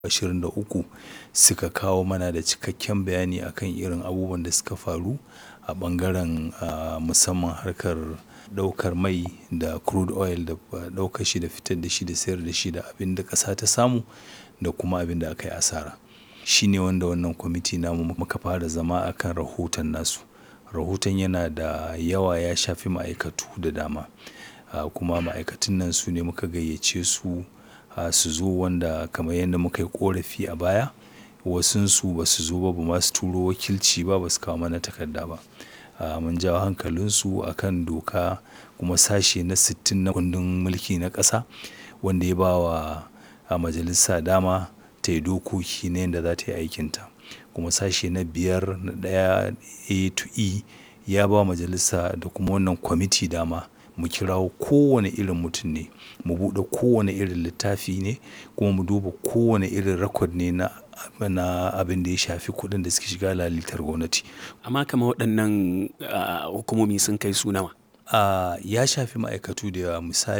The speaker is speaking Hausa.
23 suka kawo mana da cikakken bayani akan irin abubuwan da suka faru a ɓangaren ah, musamman harkar ɗaukar mai da crude oil da ɗaukar shi da fitar da shi da sayar da shi da abin da ƙasa ta samu da kuma abin da aka yi asara. Shi ne wanda wannan kwamiti namu muka fara zama a kan rahoton nasu. Rahoton yana da yawa ya shafi ma'aikatu da dama. Ah, kuma ma'aikatun nan su ne muka gayyace su ah, su zo wanda kamar yadda muka yi ƙorafi a baya. Wasunsu ba su zo ba, ba ma su turo wakilci ba, ba su kawo mana takarda ba. Ah, mun jawo hankalinsu a kan doka kuma sashe na sittin na kundin mulki na ƙasa wanda ya ba wa majalisa dama ta yi dokoki na yadda za ta yi aikinta. Kuma sashe na biyar na ɗaya A to E ya ba wa majalisa da kuma wannan kwamiti dama mu kirawo kowane irin mutum ne, mu buɗe kowane irin littafi ne kuma mu duba kowane irin record ne na, na abin da ya shafi kuɗin da suke shiga lalitar gwamnati. Amma kamar waɗannan ah, hukumomi sun kai su nawa? Ah, ya shafi ma'aikatu da yawa misali.